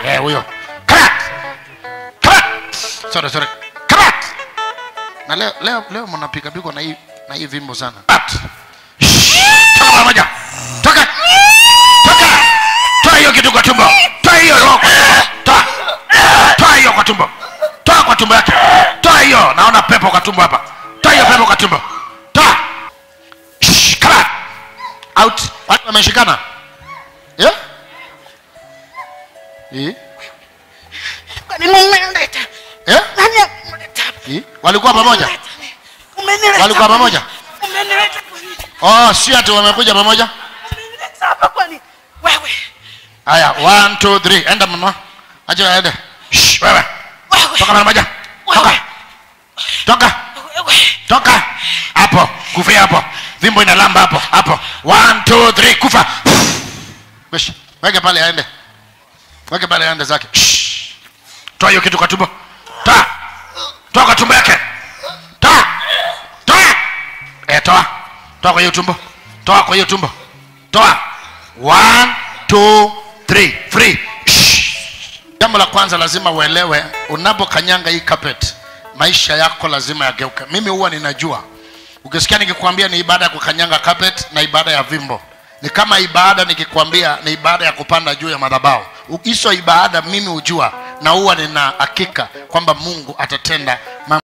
Eh, huyo. Karat. Karat. Sorry, sorry. Karat. Na leo leo leo mnapiga pigo na hii na hii vimbo sana. Karat. Shh. Toka mara moja. Toka. Toka. Toa hiyo kitu kwa tumbo. Toa hiyo roho. kwa tumbo. Toa. Toa hiyo kwa tumbo. Toa kwa tumbo yake. Toa hiyo. Naona pepo kwa tumbo hapa. Toa hiyo pepo kwa tumbo. Toa. Shh. Karat. Out. Watu wameshikana. Yeah? Eh? Kwani mumeleta? Eh? Nani ameleta? Eh? Walikuwa pamoja? Umenileta. Walikuwa pamoja? Umenileta kwani? Oh, si ati wamekuja pamoja? Umenileta hapa kwani? Wewe. Haya, one, two, three. Enda mama. Acha aende. Shh, wewe. Wewe. Toka mara moja. Toka. Wewe. Toka. Wewe. Toka. Hapo. Kufia hapo. Vimbo inalamba hapo. Hapo. One, two, three. Kufa. Wesh. Weke pale aende. Weke pale aende zake. Shh. Toa hiyo kitu kwa tumbo. Toa. Toa kwa tumbo yake. Toa. Toa. Eh, toa. Toa kwa hiyo tumbo. Toa kwa hiyo tumbo. Toa. One, two, three. Free. Shh. Jambo la kwanza lazima uelewe, unapokanyanga hii carpet, maisha yako lazima yageuke. Mimi huwa ninajua, ukisikia nikikwambia ni ibada ya kukanyanga carpet na ibada ya vimbo, ni kama ibada nikikwambia ni ibada ya kupanda juu ya madhabahu. U- Hizo ibada mimi hujua na huwa nina hakika kwamba Mungu atatenda mambo